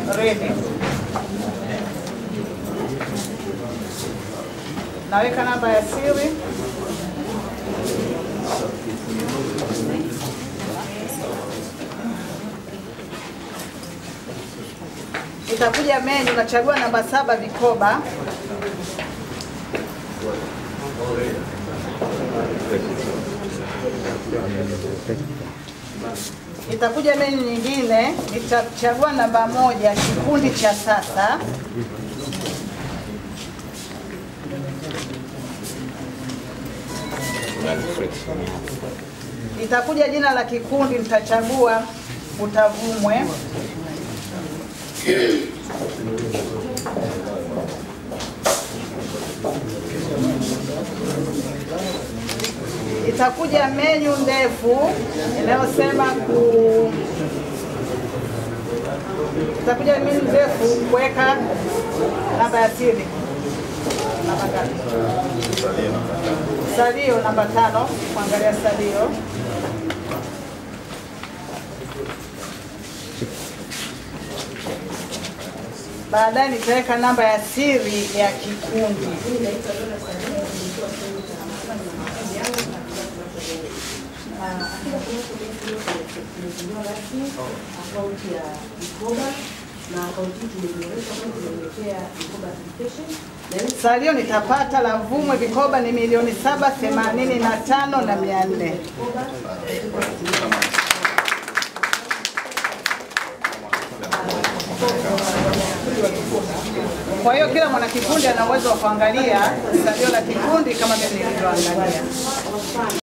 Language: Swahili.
ready. Naweka namba ya siri. Itakuja menu, nachagua namba saba vikoba. Itakuja menu nyingine, nitachagua namba moja, kikundi cha sasa. Itakuja jina la kikundi, nitachagua Utavumwe. Itakuja menyu ndefu inayosema ku itakuja menyu ndefu kuweka namba ya siri. Namba ngapi? Salio namba tano, kuangalia salio. Baadaye nitaweka namba ya siri ya kikundi. tumezinduwa rasmi akaunti ya mikoba na akaunti hii tumeiboresha kwani tumemletea mikoba application na hii Salio nitapata la Vumwe vikoba ni milioni saba themanini na tano na mia nne. mikoba Kwa hiyo kila mwanakikundi ana uwezo wa kuangalia salio la kikundi kama vile nilivyoangalia.